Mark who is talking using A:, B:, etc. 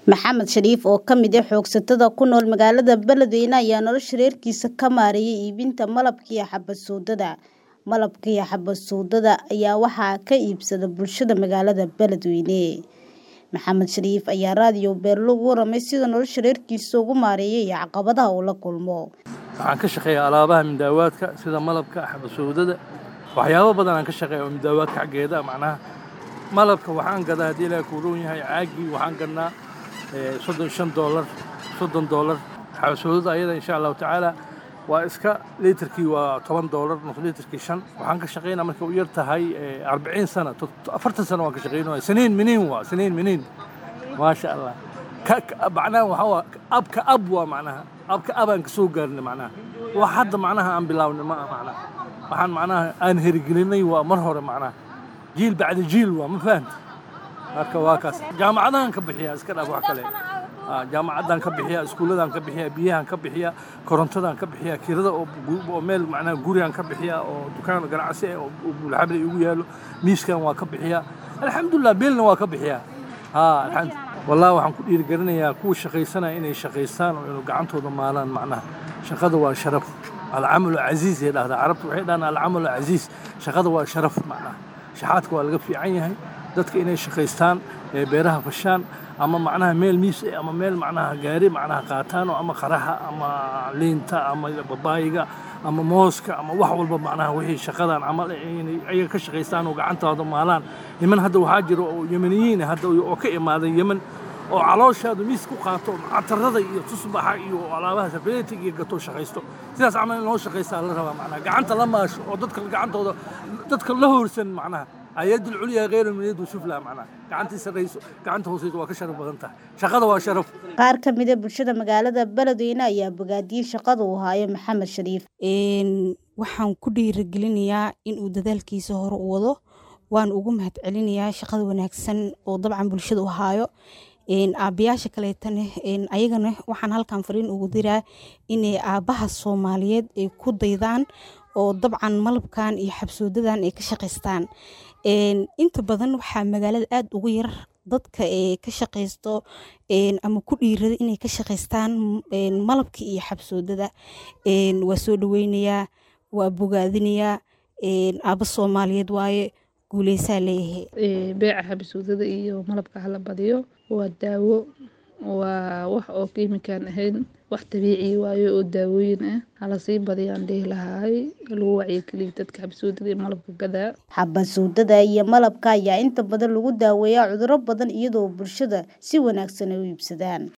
A: Maxamed Shariif oo ka mid ah xoogsatada ku nool magaalada Beledweyne ayaa nolosha reerkiisa ka maareeyay iibinta malabka iyo xabad soodada. Malabka iyo xabad soodada ayaa waxaa ka iibsada bulshada magaalada Beledweyne. Maxamed Shariif ayaa raadiyo Beerlo uga warramay sida nolosha reerkiisa ugu maareeyay iyo caqabadaha uu la kulmo.
B: waxaan ka shaqeeyaa alaabaha midaawaadka sida malabka xabad soodada waxyaabo badan aan ka shaqeeya oo midaawaadka xaggeeda macnaha malabka waxaan gadaa haddii ilaahay kuu roon yahay caagii waxaan gadnaa eh, soddon shan doolar soddon doolar xabad soodada ayada insha allahu tacaala waa iska liitarkii waa toban doolar nus liitarkii shan waxaan ka shaqeynaa markay u yar tahay eh, arbiciin sana tot- afartan sano waan ka shaqeynaya siniin miniin waa siniin miniin maasha allah ka ka- macnaha waxaa waa abka ab waa macnaha abka abaan ka soo gaarnay macnaha wax hadda macnaha aan bilaabnay ma aha macnaha waxaan macnaha aan herigelinay waa mar hore macnaha jiil bacda jiil waa ma fahanta marka waa kaas jaamacadahan ka bixiya iska dhaaf wax kale Ah, jaamacaddaan ka bixiya iskuulladaan ka bixiya biyahaan ka bixiya korontadaan ka bixiya kirada oo gu- oo meel macnaha gurigaan ka bixiya oo dukaan ganacsi ah oo oo bulxabli igu yaalo miiskan waa ka bixiya alxamdulilah beelna waa ka bixiya ha alxamdu wallahi waxaan ku dhiirigelinayaa kuwa shaqaysanaya inay shaqaystaan oo inuu gacantooda maalaan macnaha shaqada waa sharaf alcamalu casiis ay dhahdaa carabtu waxay dhahaan alcamalu casiis shaqada waa sharaf macnaha shaxaadka waa laga fiican yahay dadka inay shaqaystaan ee beeraha fashaan ama macnaha meel miis eh, ama meel macnaha gaari macnaha qaataan oo ama qaraha ama liinta ama babaayiga ama mooska ama wax walba macnaha wixii shaqadan camal eh, inay ayaga ka shaqaystaan oo gacantooda maalaan niman hadda waxaa jira oo yemeniyiin ah hadda oo ka imaaday yemen oo calooshaadu miis ku qaato catarada iyo tusbaxa iyo alaabaha safeetig iyo gato shaqaysto sidaas camal in loo shaqaystaa la rabaa macnaha gacanta la maasho oo dadka gacantooda dadka la hoorsan macnaha ayad ulculya khayru min yadi sufla macnaha gacantii sarrayso gacanta hooseyso waa ka sharaf badan tahay shaqada waa sharaf
A: Qaar ka mid ah bulshada magaalada Beledweyne ayaa bogaadiyay shaqada uu hayo Maxamed Shariif.
C: Een, waxaan ku dhiirigelinayaa in uu dadaalkiisa hore u wado waan ugu mahadcelinayaa shaqada wanaagsan oo dabcan bulshada u haayo Een, aabbayaasha kaleetana een, ayagana waxaan halkan fariin ugu diraa inay aabbaha soomaaliyeed ay ku daydaan oo dabcan malabkan iyo xabsoodadan ay ka shaqaystaan Een, inta badan waxaa magaalada aad ugu yar dadka ee ka shaqaysto een, ama ku dhiirada inay ka shaqaystaan een, malabka iyo xabsoodada Een, waa soo dhaweynayaa waa bogaadinayaa een, aabba soomaaliyeed waaye guuleysaa leeyahay
D: Ee, beeca xabasuudada iyo malabka hala badiyo waa daawo waa wax oo kiimikaan ahayn wax dabiici waayo oo daawooyin ah hala sii badiyaan dhihi lahaay lagu wacyigeliyo dadka xabasuudada iyo malabka gadaa
A: Xabad soodada iyo malabka ayaa inta badan lagu daaweeyaa cudurro badan iyadoo bulshada si wanaagsan ay u iibsadaan.